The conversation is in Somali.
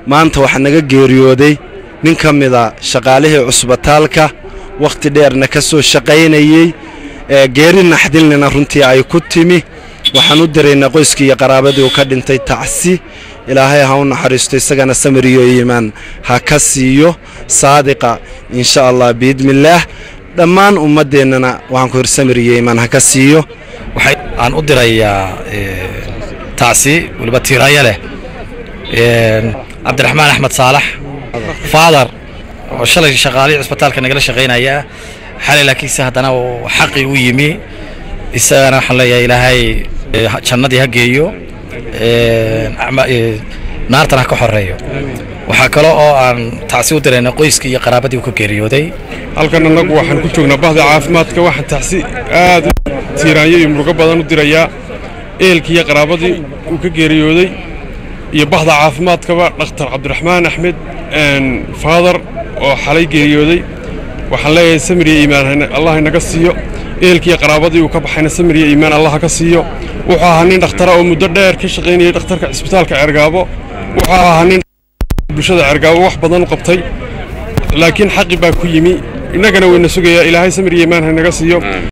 maanta waxaa naga geeriyooday nin ka mida shaqaalihii cusbitaalka wakhti dheerna ka soo shaqaynayey ee geeri naxdilnina runtii ay ku timi waxaan u diraynaa qoyskii iyo qaraabadii uu ka dhintay tacsi ilaahay ha u naxariisto isagana samir iyo iimaan ha ka siiyo saadiqa insha allah biidnillaah dhammaan ummaddeennana waxaan ku hir samir iyo iimaan ha ka siiyo waxay aan u dirayaa tacsi weliba tiiraya leh cabdiraxmaan axmed saalax faadar oo shalay shaqaalihii cusbitaalka nagala shaqaynaya xalay laakiinse haddana uu xaqii u yimi isagana waxaan leeyahay ilaahay jannadii ha geeyo naartan ha ka xoreeyo waxaa kale oo aan tacsi u dirayna qoyskii iyo qaraabadii uu ka geeriyooday halkan annagu waxaan ku joognaa bahda caafimaadka waxaan tacsi aad tiiraanyo iyo murugo badan u dirayaa ehelkii iyo qaraabadii uu ka geeriyooday iyo bahda caafimaadkaba dhakhtar cabdiraxmaan axmed faadar oo xalay geeriyooday waxaan leeyahay samir iyo iimaan allah inaga siiyo ehelkiiyo qaraabadii uu ka baxayna samir iyo iimaan allah ka siiyo wuxuu ahaa nin dhakhtara oo muddo dheer ka shaqaynayay dhakhtarka cisbitaalka cergaabo wuxuu ahaa nin bulshada cergaabo wax badan u qabtay laakiin xaqi baa ku yimi innagana wayna sugayaa ilaahay samir iyo iimaan ha inaga siiyo